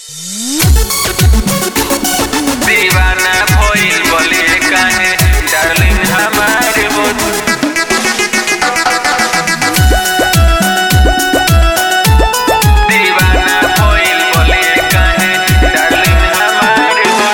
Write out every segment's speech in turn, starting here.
दीवाना भइल बले काहे डार्लिंग हमार हो दीवाना भइल बले काहे डार्लिंग हमार हो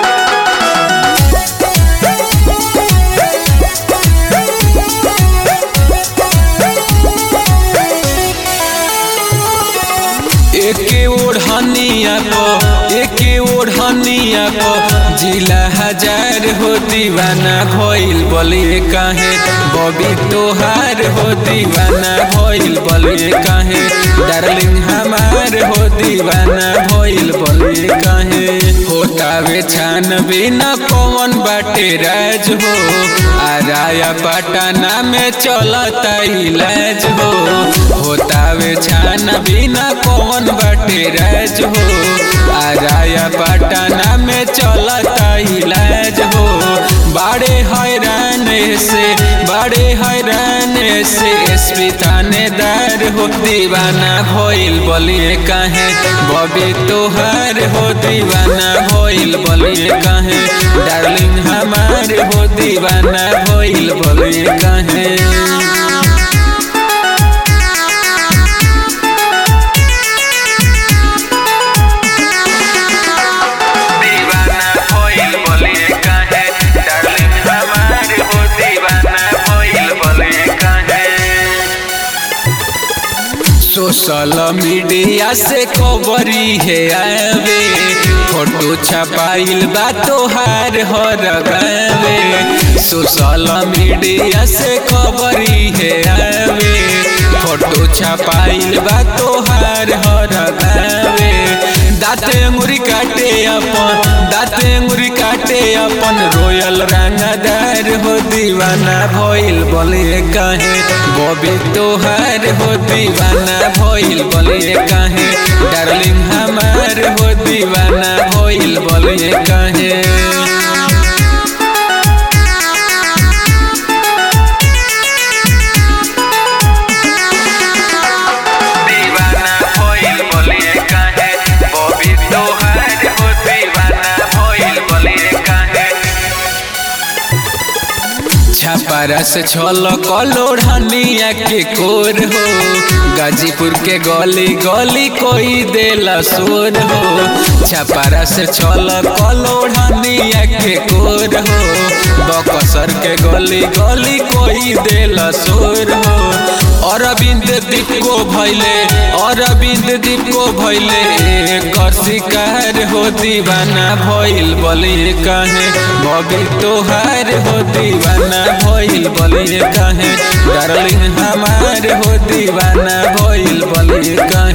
एके ओढ़निया को एके ओढ़निया को जिला हजार हो दीवाना भइल बलिए काहे बबी तोहार हो दीवाना भइल बलिए काहे डार्लिंग हमार हो दीवाना भइल बलिए काहे होतावे छान बिना कौन बाटे राज हो आराया पटना में चलता इलाज हो होतावे छान बिना कौन बाटे राज हो आराया पटना में चलता इलाज हो बड़े हैरान से बड़े हैरान से एसपी थानेदार हो दीवाना भइल बलिए काहे बबी तोहार हो दीवाना भइल बलिए काहे डार्लिंग हमार हो दीवाना भइल बलिए काहे दीवाना भइल बले काहे डार्लिंग हमार हो दीवाना भइल बले काहे सोशल मीडिया से खबरी है आवे फोटो छपाइल बा तोहार हर गावे सोशल मीडिया से खबरी है आवे फोटो छपाइल बा तोहार हर गावे दाते अंगुरी काटे अपन दाते अंगुरी काटे अपन रोयल रंगदार हो दीवाना भइल बोले काहे बबी तोहार हो दीवाना भइल बोले काहे डार्लिंग हमार हो दीवाना भइल बोले काहे दीवाना भइल बले काहे बबी तोहार हो दीवाना भइल बले काहे छापारा से छल कलोढ़निया के कोर हो गाजीपुर के गली गली कोई देला सोर हो छापारा से छल कलोढ़निया के कोर हो बकसर के गली गली कोई देला सोर हो अरविंद दीप को भैले अरविंद दीप को भैले कर शिकार हो दीवाना भइल बलिए काहे बबी तोहार हो दीवाना भइल बलिए काहे डार्लिंग हमार हो दीवाना भइल बलिए काहे